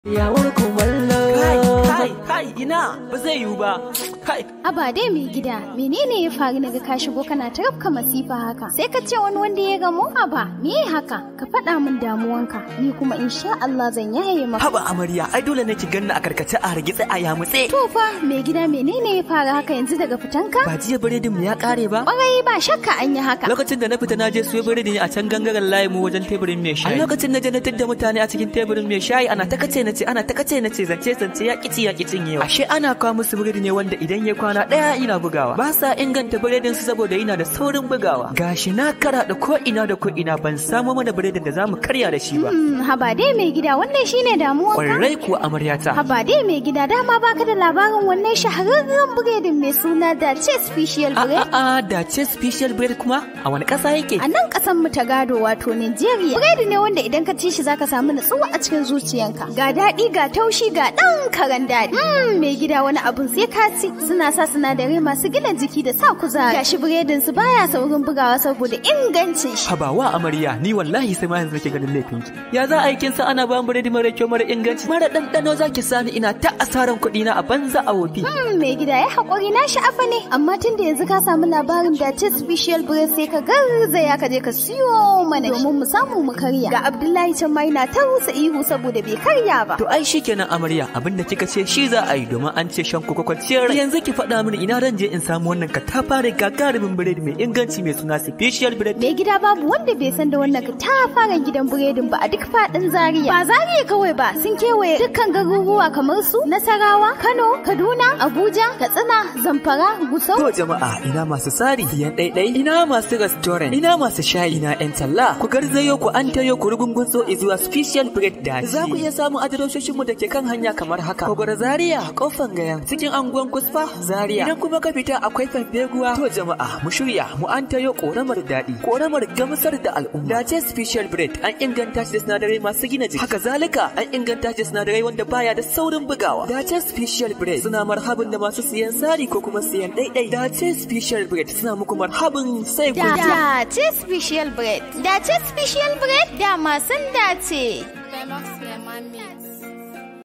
Yawar kumallo. Kai, kai, kai, ina ba zai yiwu ba. Kai, Aba dai mai gida, menene ya faru naga ka shigo kana ta rafka masifa haka? Sai ka ce wani wanda ya gamu Aba, me haka? Ka faɗa min damuwanka, ni kuma insha Allah zan yaye maka. haba amarya, ai dole ne ki ganna a karkace a hargitse a yamutse. To fa, mai gida menene ya faru haka yanzu daga fitanka? Ba jiya biredin mu ya kare ba? Ƙwarai ba shakka an yi haka. Lokacin da na fita na je siyo biredi ne a can gangaren layi mu wajen teburin mai shayi. A lokacin na je na tadda mutane a cikin teburin mai shayi ana ta kace na ce ana ta kace na ce zance zance ya kici ya kicin yawa. Ashe ana kawo musu biredi ne wanda idan ya kwana ɗaya ina bugawa. Ba sa inganta biredin su saboda yana da saurin bugawa. Gashi na karaɗa ko ina da ko ina ban samo mana biredin da zamu karya da shi ba. Hmm, haba dai mai gida wannan shine damuwanka? Kwarai kuwa amaryata. Haba dai mai gida dama baka da labarin wannan shahararren biredin mai suna da ce special A bread? a a da ce special bread kuma a wani ƙasa yake? A nan ƙasan mu ta gado wato Nigeria. Biredi ne wanda idan ka ci shi zaka samu nutsuwa a cikin zuciyanka. Ga daɗi ga taushi ga ɗan karan daɗi. Mm, mai gida wani abun sai ka ci. Suna sa sinadarai masu gina jiki da sa kuzari. Gashi biredin su baya saurin bugawa saboda ingancin shi. Habawa amarya ni wallahi sai ma yanzu nake ganin laifin ki. Ya za a yi kin san ana ba biredi mara kyau mara inganci mara ɗanɗano za ki sani ina ta asaran kuɗi na a banza a wofi. Mm, mai gida ya haƙuri na sha'afa ne. Amma tun da yanzu ka samu labarin da ce special bread sai ka garzaya ka je ka siyo mana domin mu samu mu karya. Ga Abdullahi can ma yana ta rusa ihu saboda bai karya ba. To ai shikenan amarya abinda kika ce shi za a yi domin an ce shan koko kwanciyar rai. Yanzu ki faɗa mini ina ran je in samu wannan katafare gagarumin biredi mai inganci mai suna special bread. Mai gida babu wanda bai san da wannan katafaren gidan biredin ba a duk faɗin Zaria. Ba Zaria kawai ba sun kewaye dukkan garuruwa kamar su Nasarawa, Kano, Kaduna, Abuja, Katsina, Zamfara, Gusau. To jama'a ina masu sari siyan ɗaiɗai ina masu restaurant ina masu shayi na ƴan talla ku garzayo ku an tayo ku rugungun so zuwa special bread da za ku iya samun adiresoshin mu da ke kan hanya kamar haka Kogoro Zaria kofan gayan cikin anguwan Kusfa Zaria idan kuma ka fita akwai Fanfeguwa to jama'a mu shirya mu an tayo koramar daɗi koramar gamsar da al'umma da ce special bread an inganta shi da sinadarai masu gina jiki haka zalika an inganta shi da sinadarai wanda baya da saurin bugawa da ce special bread suna marhabin da masu siyan sari ko kuma siyan ɗaiɗai da ce special bread suna muku marhabin sai ku ji. Da ce special bread. Da ce special bread da masun dace.